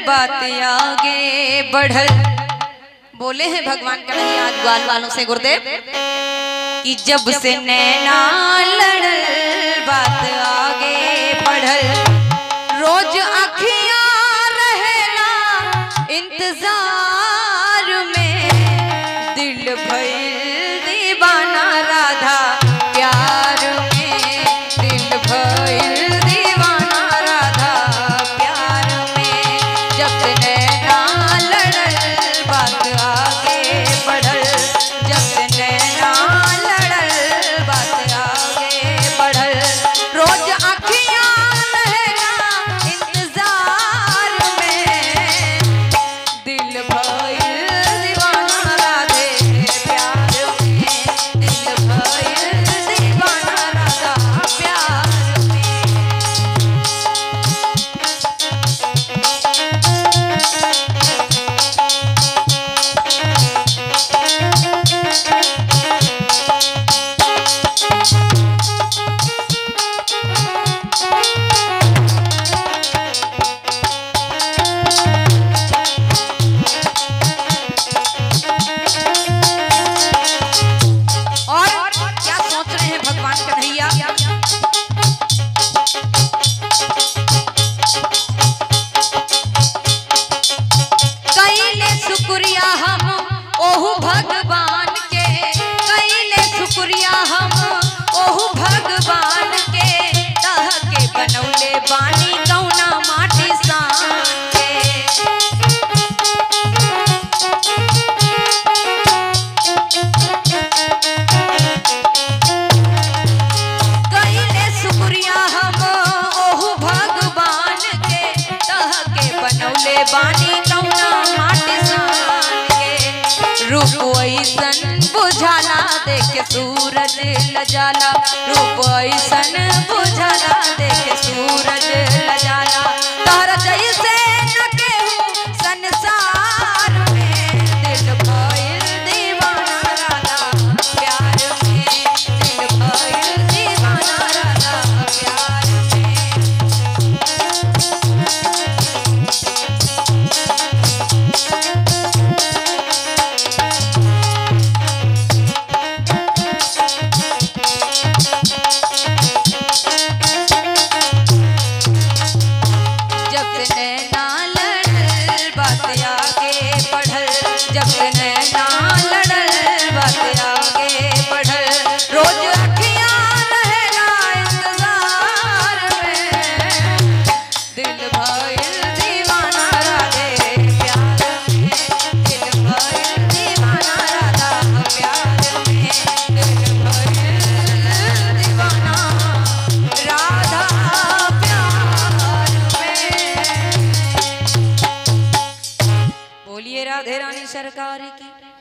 बात आगे बढ़ल बोले हैं भगवान कन्हैया ग्वाल वालों से गुरुदेव कि जब से नैना लड़ल बात आगे बढ़ल रोज अखियां रहेला इंतजार में दिल भइल दीवाना राधा प्यार में दिल भइल दीवाना राधा प्यार में जब से नैना लड़ल बात आगे बढ़ल जब से नैना लड़ल बात आगे बढ़ल रोज अखियां रहना इंतजार में दिल भइल दीवाना राधे प्यार में दिल भइल दीवाना राधा प्यार में और क्या सोच रहे हैं भगवान कन्हैया कैले शुक्रिया हम ओहु भगवान के कैले शुक्रिया हम ओहु भगवान के तह के बनौले बानी कौना माटी सान के कैले शुक्रिया हम ओहु भगवान के तह के बनौले बानी कौना माटी सान के रूप ऐसन बुझाला देख सूरज लजाला रूप ऐसन बुझाला देख सूरज लजाला तारा जैसे न केहू संसार में दिल भइल दीवाना राधा प्यार में दिल भइल दीवाना राधा प्यार में जब से नैना लड़ल बात आगे बढ़ल जब से नैना लड़ल बात आगे बढ़ल रोज अखियां रहला इंतजार में दिल भइल दीवाना राधे प्यार में दिल भइल दीवाना राधा प्यार में दिल भइल दीवाना राधा प्यार में बोलिए राधे रानी सरकार की